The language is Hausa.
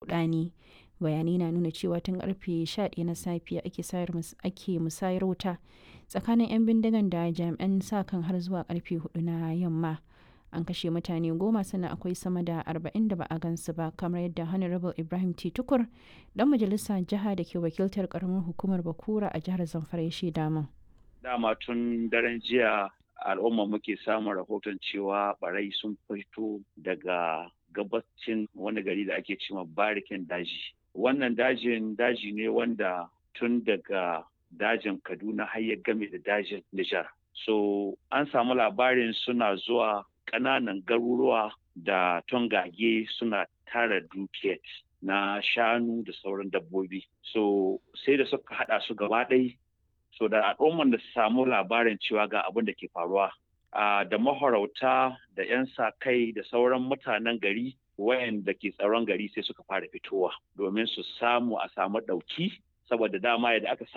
rudani bayanai na nuna cewa tun karfe 11 na safiya ake musayar wuta tsakanin 'yan bindigan da jami'an sa kan har zuwa karfe 4 na yamma an kashe mutane goma sannan akwai sama da arba'in da ba a gansu ba kamar yadda honorable ibrahim t tukur dan majalisa jiha da ke wakiltar karamar hukumar bakura a jihar zamfara ya shaida min dama tun daren jiya al'umma muke samun rahoton cewa barai sun fito daga gabacin wani gari da ake cewa barikin daji wannan dajin daji ne wanda tun daga dajin kaduna har ya game da dajin nijar so an samu labarin suna zuwa ƙananan garuruwa da tongage suna tara dukiyar na shanu da sauran dabbobi so sai da suka hada su gaba ɗai so da al'umman da su samu labarin cewa ga abin da ke faruwa da mahorauta da 'yan sa kai da sauran mutanen gari wayanda ke tsaron gari sai suka fara fitowa domin su samu a samu ɗauki saboda dama yadda aka